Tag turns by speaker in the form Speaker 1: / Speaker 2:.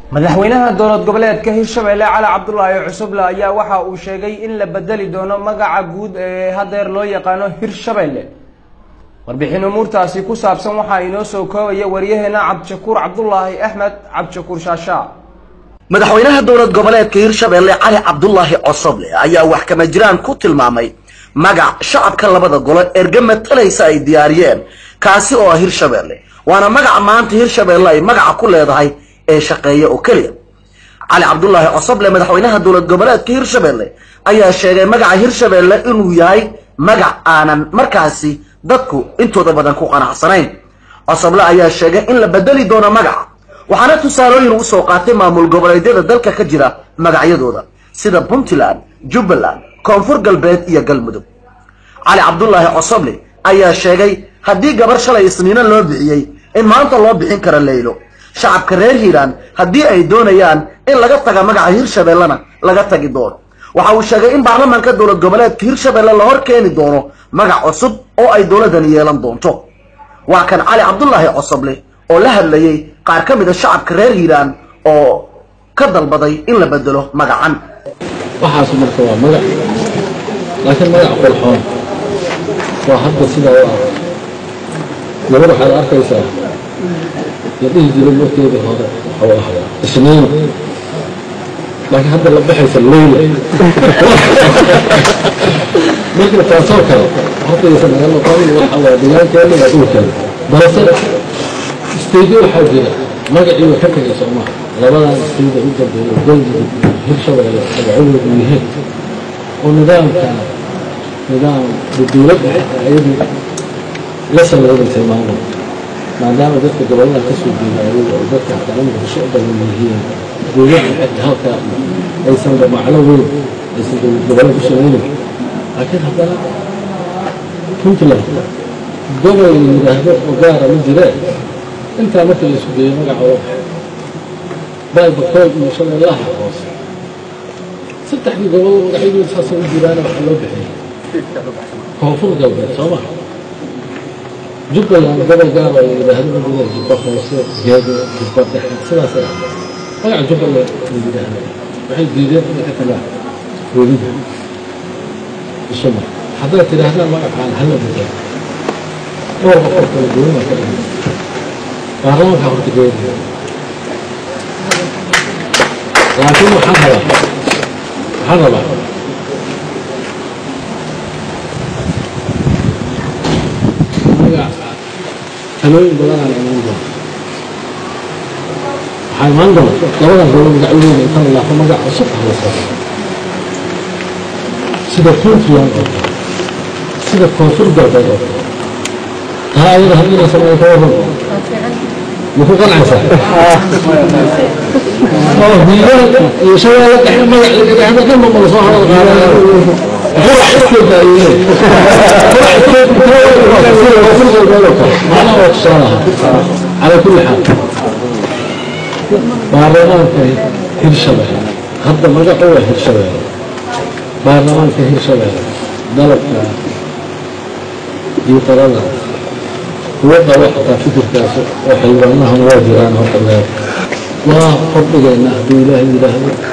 Speaker 1: madaxweynaha dowlad goboleedka hirshabelle cali cabdulaahi cusuble ayaa waxa uu sheegay in la bedeli doono magaca guud ee hadeer loo yaqaano hirshabelle warbixin umuurtaasi ku saabsan waxaa inoo soo koobaya waryaheena cabdishakuur cabdulaahi axmed cabdishakuur shaashaa
Speaker 2: madaxweynaha dowlad goboleedka hirshabelle cali cabdulaahi cosoble ayaa wax kama jiraan ku tilmaamay magac shacabka labada golo erge matalaysa ay diyaariyeen kaasi oo ah hirshabelle waana magaca maanta hirshabelle ay magaca ku leedahay ee shaqeeya oo keliya cali cabdulaahi cosoble madaxweynaha dowlad goboleedka hirshabelle ayaa sheegay magaca hirshabelle inuu yahay magac aanan markaasi dadku intooda badan ku qanacsanayn cosoble ayaa sheegay in la bedeli doono magaca waxaana tusaalooyin u soo qaatay maamul goboleedyada dalka ka jira magacyadooda sida puntland jubbaland koonfur galbeed iyo galmudug cali cabdulaahi cosoble ayaa sheegay haddii gabar shalay isniino loo bixiyey in maanta loo bixin karo leylo shacabka reer hiiraan haddii ay doonayaan in laga taga magaca hirshabellena laga tagi doono waxa uu sheegay in baarlamaanka dowlad goboleedka hirshabelle la hor keeni doono magac cusub oo ay dowladani yeelan doonto waa kan cali cabdulaahi cosoble oo la hadlayay qaar ka mida shacabka reer hiiraan oo ka dalbaday in la bedelo magacan
Speaker 3: waxaas marka waa magac laakiin magac qolxoon waa hadda sidaa u ah gabar waxaad arkaysaa la dhihi jiray markeedii hore waxuu ahaa isniin laakiin hadda la baxaysa leyla marka taasoo kale hortaysa naga noqon waxa waa deegaankeena waa dhulkeena balse istaydi waxaa jira magacii way ka tegay soomaha labadan istayda u dambeeya galmudug hirshabelle magacadoodu yihiin oo nidaamka nidaam dowladda ayadu la sameedaysay maamul maadaama dadka gobollada ka soo jeeda ayaga oo dadka haddana muqdisho u badan yihiin dowladda xagga halkaa aysan macno weyn aysan dowlad gobollada ku samaynin laakiin haddana puntland gobol yidhaahdo oo gaara ma jireen intaa marka la isu geeyo magaca oo baybakool iyo shabeellaha hoose saddexdii gobol magacyadooda saasay u jiraana waxaa loo bixiyay koonfur galbeed soo maha jubbaland gobol gaar oo yidhaahdo ma jireen jubba hoose geedo jubba dhexe sidaasay ah magaca jubbaland la yidhaahdo waxay diideen inay ka tagaan welida isuma haddaad tidhaahdaan magacaan hala bedel dhowr boqol kala duwan baa ka dhigay baarlamaanka horta geeya laakiin waxaan rabaa waxaan rabaa magac talooyin badanaan imaan doona waxaa imaan doona labadan gobol magacyadooda inta la laafo magac cusub ah la soo sida puntland oo kale sida koonfur galbeed oo kale taa ayada haddii la sameeyo ka waran maku qancaysaa oo hiilaanka iyo shabeelle dhexe magac la yidhaahdo dhanba ma lasoo hadal qaadaya qurac iskeeda ayuu macnaha waa tusaalaha calaa kulli xaal baarlamaanka hirshabelle hadda magacu waa hirshabelle baarlamaanka hirshabelle dalabka iyo talada kuwa qabo xataa fikirkaas oo xildhibaanahana waa jiraan horta meel waa kordhigaynaa hadduu ilaahay yidhaahdo